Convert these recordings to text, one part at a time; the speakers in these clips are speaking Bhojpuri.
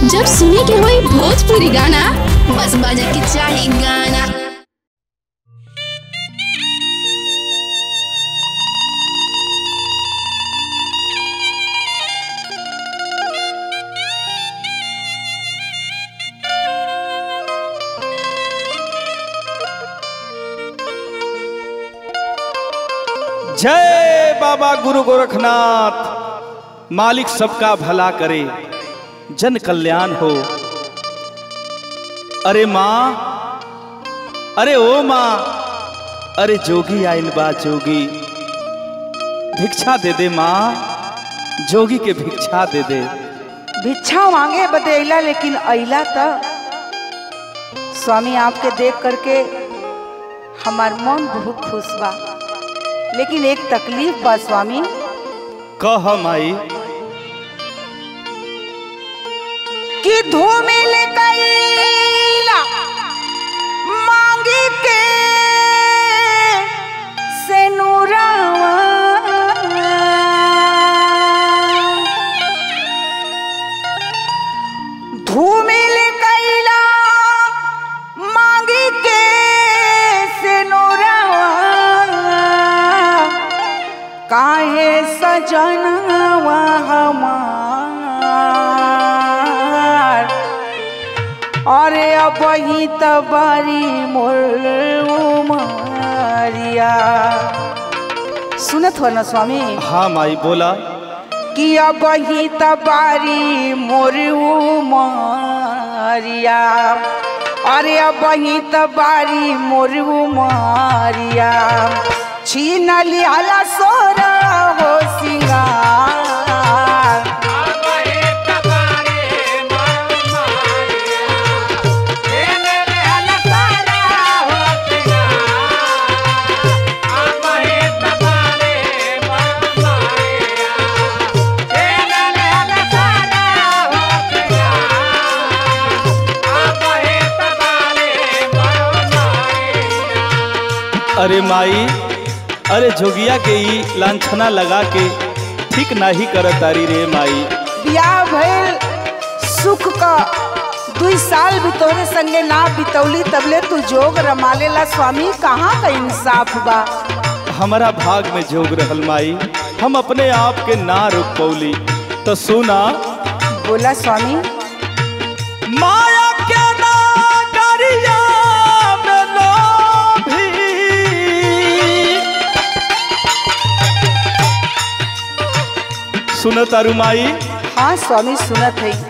जब सुने के होई भोजपुरी गाना बस बजे के चाही गाना जय बाबा गुरु गोरखनाथ मालिक सबका भला करे जन कल्याण हो अरे माँ अरे ओ माँ अरे जोगी आइल बा जोगी भिक्षा दे दे माँ जोगी के भिक्षा दे दे भिक्षा मांगे बदे अइला लेकिन अइला त स्वामी आपके देख करके हमार मन बहुत खुश बा लेकिन एक तकलीफ बा स्वामी कह माई कि धूमिल कैला मांगी के से नूरावा धूमिल कैला मांगी के से नूरावा काहे सजनवा हमार अरे अब ही तबारी मोर उमरिया सुनत हो ना स्वामी हाँ माई बोला कि अब ही तबारी मोर उमरिया अरे अब ही तबारी मोर उमरिया छीन लियाला सोरा हो सिंगार अरे माई अरे जोगिया के ई लांछना लगा के ठीक नाही करत तारी रे माई बियाह भइल सुख का दुई साल भी तोरे संगे ना बितौली तबले तू जोग रमालेला स्वामी कहाँ का इंसाफ बा हमारा भाग में जोग रहल माई हम अपने आप के ना रोक पौली तो सुना बोला स्वामी माया के नागरिया में लोभी सुन तारू माई हाँ स्वामी सुनत है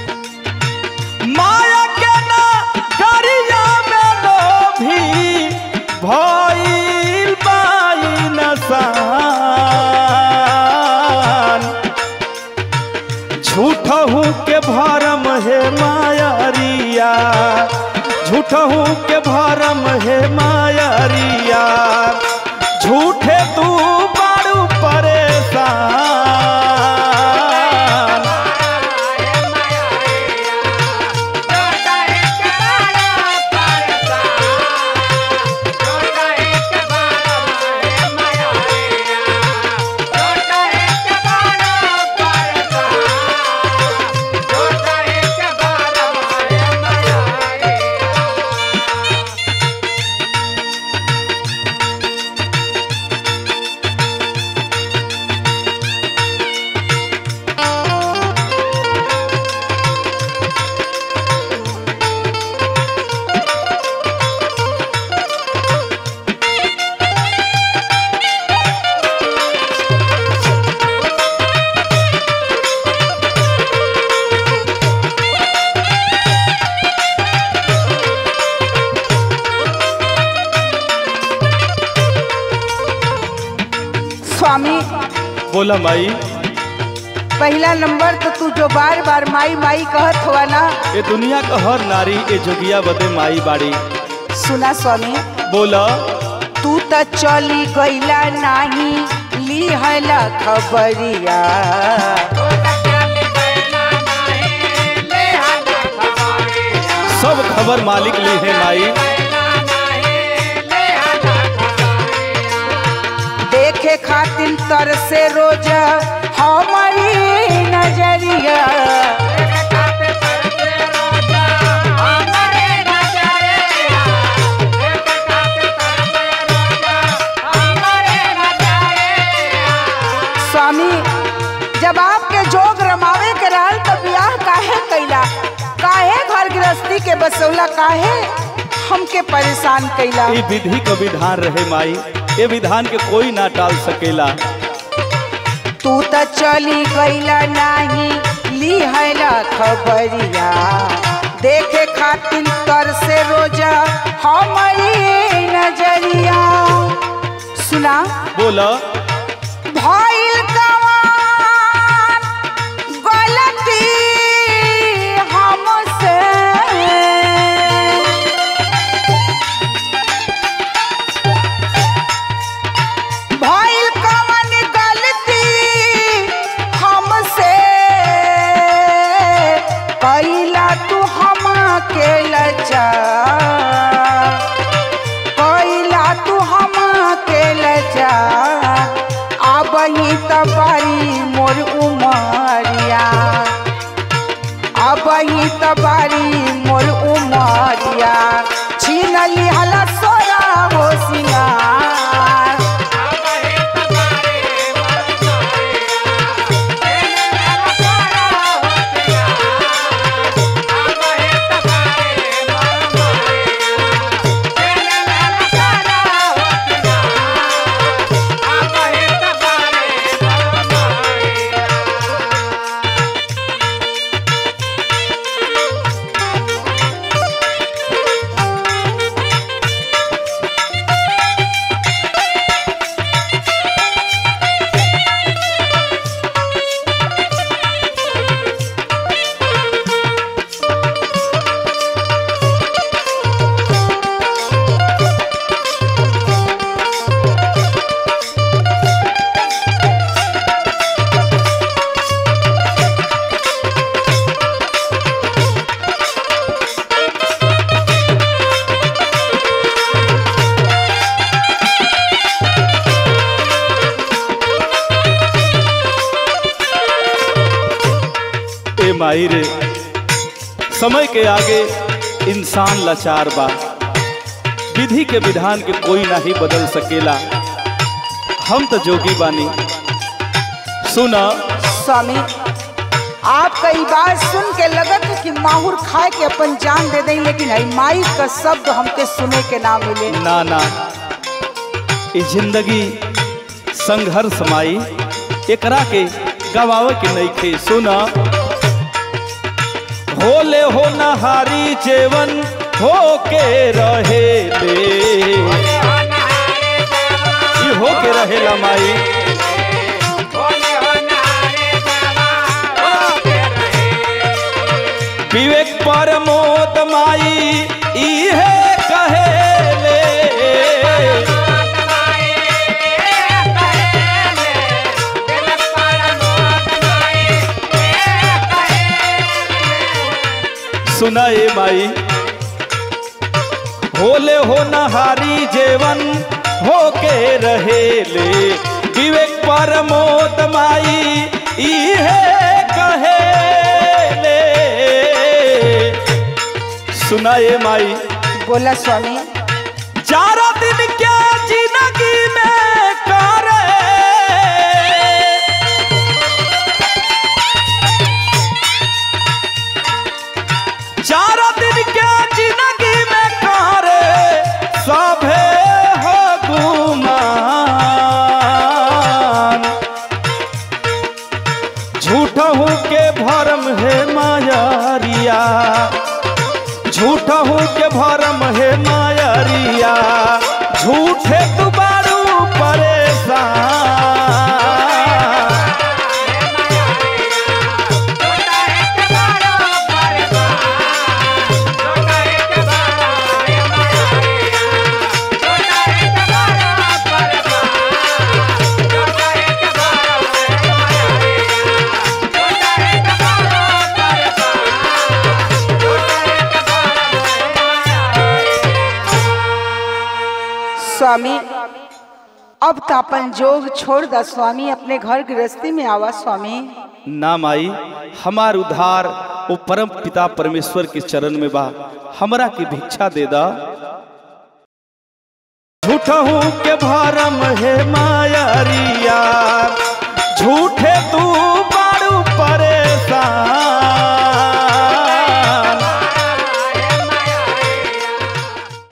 माया के नागरिया में लोभी भइल बाई नसान झूठहू के भरम हे मायरिया झूठहू के भरम हे मायरिया झूठे तू बड़ू परेशान स्वामी बोला माई पहला नंबर तो तू जो बार बार माई माई कहत हुआ ना ये दुनिया का हर नारी ए जोगिया बदे माई बाड़ी सुना स्वामी बोला तू त चली गईला नाही लिहला खबरिया सब खबर मालिक ली है माई देखे खातिर तरसे रोज हमारी नजरिया फंसौला काहे हमके परेशान कैला ये विधि का विधान रहे माई ये विधान के कोई ना टाल सकेला तू त चली गईला नाही लिहला खबरिया देखे खातिर तर से रोजा हमारी नजरिया सुना बोला भइल कवान गलती हमसे भइल कवन गलती हमसे कैला तू हम के लजा कैला तू हम के लजा अब ही त बारी मोर उमरिया अब ही त बारी मोर उमरिया छीन लिहला सोरा हो सिंगार ए माई रे समय के आगे इंसान लाचार बा विधि के विधान के कोई ना ही बदल सकेला हम तो जोगी बानी सुना स्वामी आपका ई बात सुन के लगत है कि माहुर खाए के अपन जान दे दें लेकिन हई माई का शब्द हमके सुने के ना मिले ना ना ये जिंदगी संघर्ष माई एकरा के गवावे के नहीं खे सुना होले हो नहारी जेवन हो के रहे ले ई हो के रहेला माई विवेक परमोद माई इहे कहेले सुना ए माई होले हो नहारी जेवन हो के रहेले विवेक परमोद माई इहे कहेले सुना ए माई बोला स्वामी चारा दिन क्या जिंदगी में करे चारा दिन क्या जिंदगी में करे सभे हो गुमान झूठ हूँ के भरम है मायारिया झूठ हूँ के भरम है मायरिया झूठे तू बारू परेशान स्वामी अब तो अपन जोग छोड़ दा स्वामी अपने घर गृहस्थी में आवा स्वामी ना माई हमार उद्धार वो परम पिता परमेश्वर के चरण में बा हमरा की भिक्षा दे दा झूठहू के भरम है मायरिया